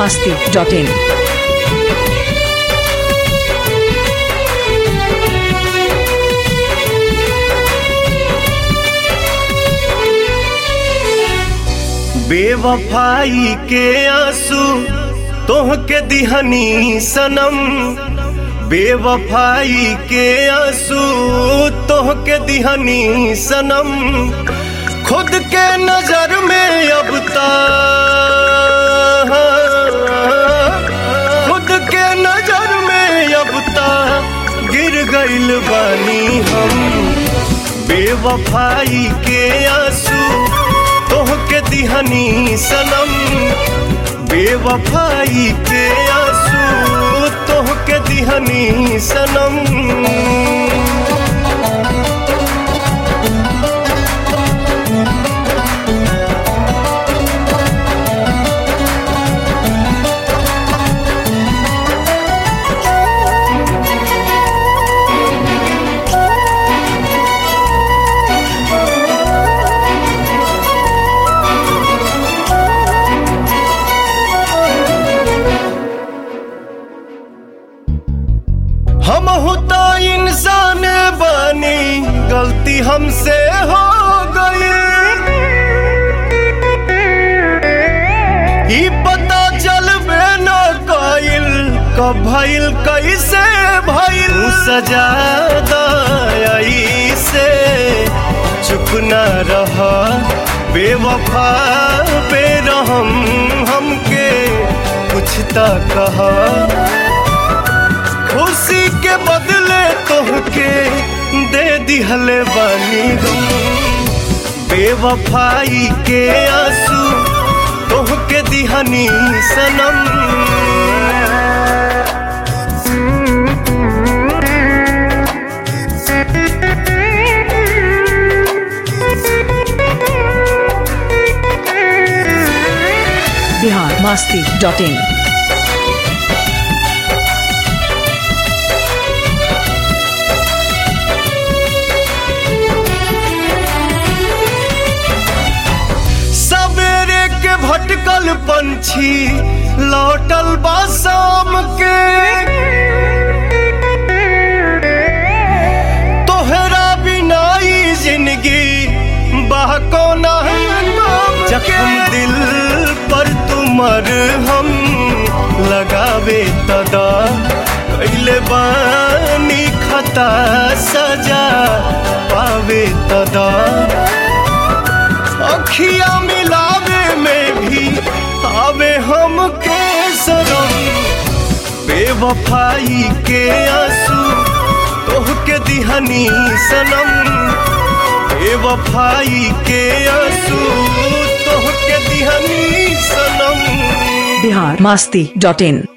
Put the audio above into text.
masti.in. बेवफाई के आंसू तोह के दिहनी सनम बेवफाई के आंसू तोह के दिहनी सनम खुद के नजर में अब ता खुद के नजर में अब ता गिर गइल बानी हम बेवफाई के आंसू तोह के दिहनी सनम बेवफाई के आंसू तोह के दिहनी सनम हम तो इंसान बनी गलती हमसे हो गई ई पता चलबे न कइल कब भइल कैसे भइल ऊ सजा दई से चुप न रह बेवफा पे रहम हमके कुछ त कहा खुशी के बदले तोहके दे दिहले बानी गम बेवफाई के आंसू तोहके दिहनी सनम Bihar masti.in. सवेरे के भटकल पंछी लौटल बा शाम के तोहरा बिना ई जिंदगी बहकोना जखम दिल पर तुमर हम लगावे तदा कैले बानी खता सजा पावे तदा अखिया मिलावे में भी आवे हम के सरम बेवफाई के आंसू तोह के दिहनी सनम बेवफाई के आंसू तोह के दिहनी सनम Bihar masti.in.